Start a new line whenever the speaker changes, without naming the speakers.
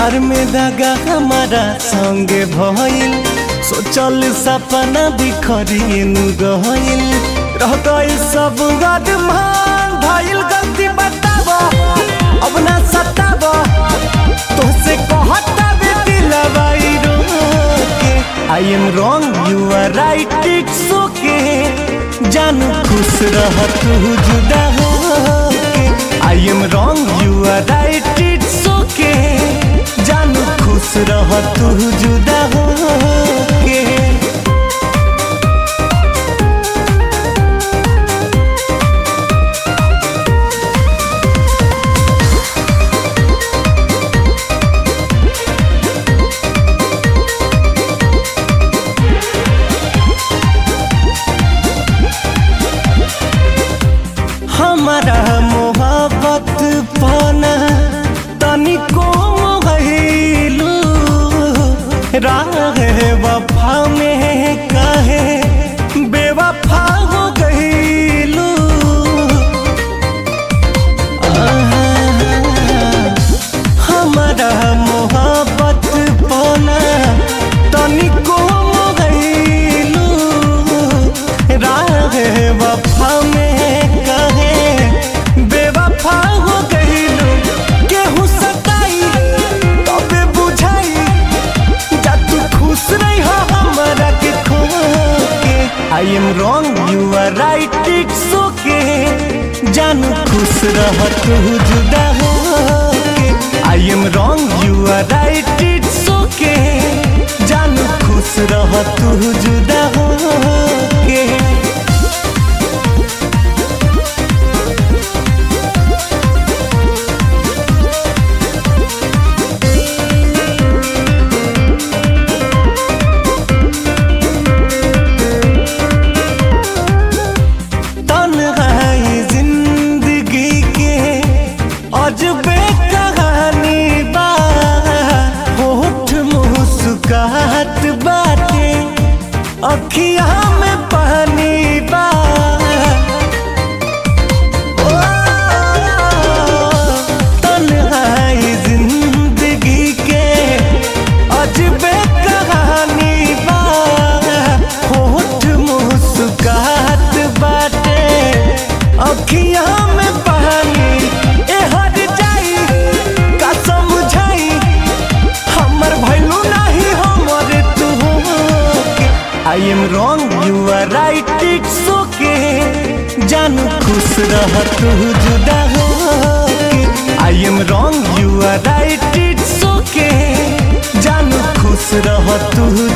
प्यार में दगा हमारा संगे भइल सोचल सपना बिखरिन गइल रह गइल सब गदमान भइल गलती बताब अब ना सताब तोसे कहता बे दिलवाई रोके I am wrong you are right it's okay जानू खुश रह तू जुदा होके I am wrong you are right it's okay जानू खुश रह तू जुदा होके हमारा मोहब्बत पाना तनिको गईलू राह वफा में कहे बेवफा हो गईलू हमारा मोहब्बत पाना तनिको गईलू राह वफा में कहे बेवफा हो गईलू केहू सताई तबे बुझाई जा तू खुश नहीं हो हमारा के खो के I am wrong you are right it's okay जानू खुश रह तू जुदा हो के I am wrong you are right it's okay जानू खुश रह तू जुदा हो के तन्हाई जिंदगी के अजबे कहानी बा होठ मुस्कुराहट बाटे अखिया में पानी बा ओ, तन्हाई जिंदगी के अजबे कहानी बा होठ मुस्कुराहट बाटे अखिया में पानी ए हट जाई का समझाई हमर भैलू नहीं हमर तू I am wrong you are right it's okay जानू खुश रह तू जुदा हो I am wrong you are right it's okay जानू खुश रह तू